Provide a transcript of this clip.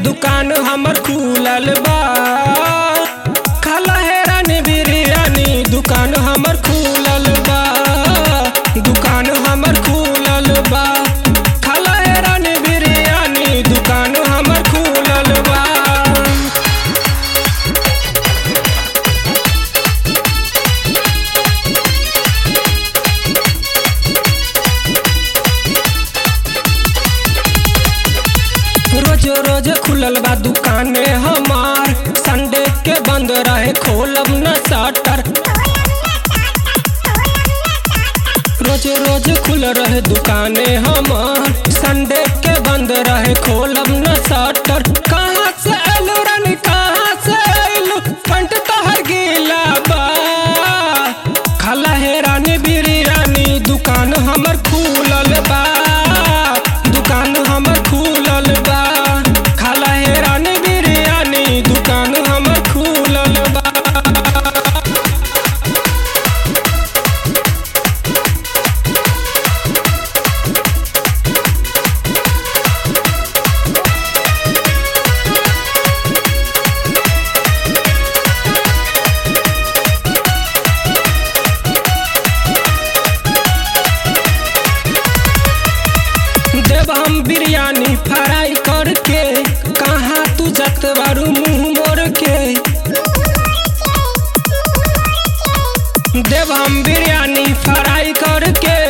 दुकान हमर खुलल बा खाला हेरानी बिरयानी दुकान हमर खुलल बा दुकान हमर खुलल बा खाला हेरानी बिरयानी दुकान हमर खुलल बा रोज रोज खुलल बा दुकाने हमार संडे के बंद रहे खोलब न शटर रोज रोज खुल रहे दुकाने हमार संडे के बंद रहे खोलब न शटर कहाँ से आलू रानी कहाँ से आलू पंट तोहर गीला बा खाला हे रानी बिरयानी दुकान हमर खुलल बा दुकान हमर खुलल बा खाला हे रानी बिरयानी दुकान हमर खुलल बा देव हम बिरयानी फ्राई करके कहाँ तू जत बारू मुंह मोड़ के देव हम बिरयानी फ्राई करके